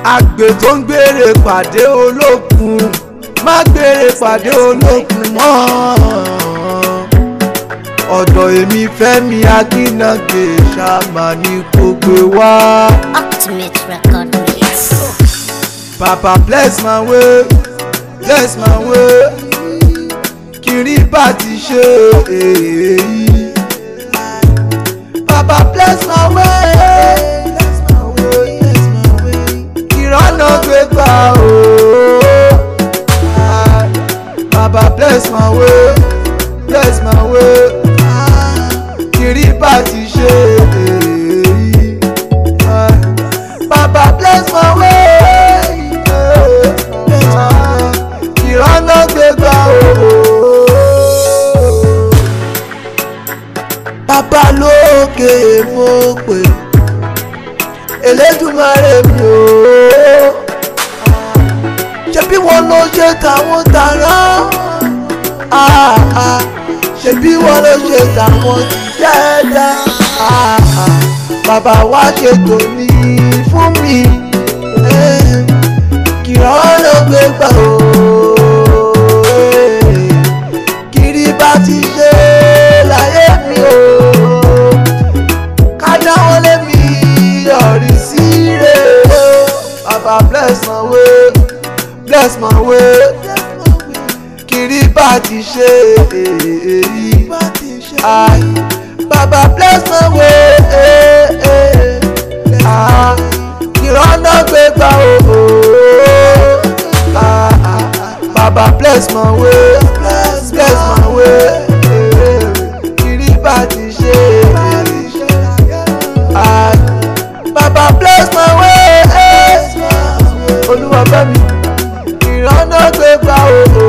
àgbè tó ń gbére pàdé olókun má gbére pàdé olókun mọ́ ọ̀dọ̀ èmi fẹ́mi akínàgbé ṣàmà ní kò gbé wá. Ultimate record mix. Papa bless my way bless my way kiri bá ti ṣe èyí. Papa bless my way bless my way bless my way ìrànà gbé gbà o. Papa bless my way bless my way kiri bá ti ṣe èyí. Papa bless my way ìrànà gbé gbà o. Bàbá lókè mo pè Elédùmarè mi o. Ṣebí wọn ló ṣe tàwọn tààrà? Ah, ah. Ṣebí wọn ló ṣe tàwọn tìjẹ́dá? Ah, ah. Bàbá wa ṣe tòní fún mi. Eh, Kìrọ̀ ló gbé gbà o. Eh, Kiri bá ti ṣe láyé mi o kájà wọn lé mi yọrí sí rere bàbá bless my way bless my way kiri bá ti ṣe èyí ai bàbá bless my way ah, ìrọ́nà gbé gbà o ah, ah, bàbá bless my way bless my way kiri bá ti ṣe èyí. Ah, Baba bless my way. Olúwa bá mi ìrànà gbé gbà o.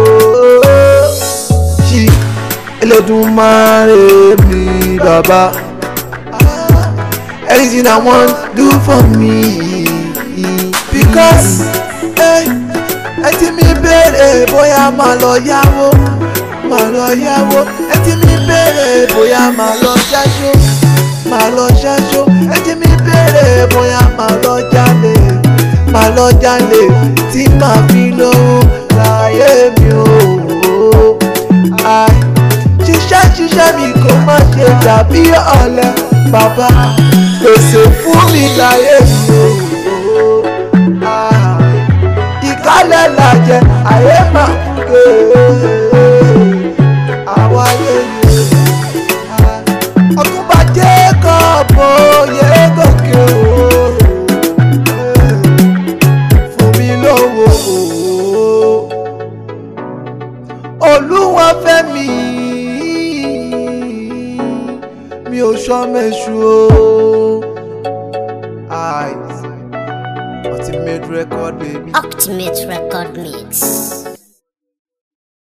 Ṣí Elédùmarè mi bàbá. Anything I want do for me. Because ẹ ti mi béèrè bóyá máa lọ yáwó. Máa lọ yáwó. Ẹ ti mi béèrè bóyá máa lọ ṣáṣó máa lọ ṣáṣó ẹtí mi béèrè bóyá máa lọ jalè máa lọ jalè tí màá fi lówó láyé mi ò ai ṣiṣẹ́ ṣiṣẹ́ mi kò má ṣe dàbí ọ̀lẹ bàbá pèsè fún mi láyé mi ò ai ìkálẹ̀ làjẹ àyè máa kúkẹ́ àwa yé mi ọtúnba jacob oyè gòkè o fún mi lówó olúwa fẹ́ mi mi ò sọmẹsù o. Ultimate record baby. Ultimate record mix.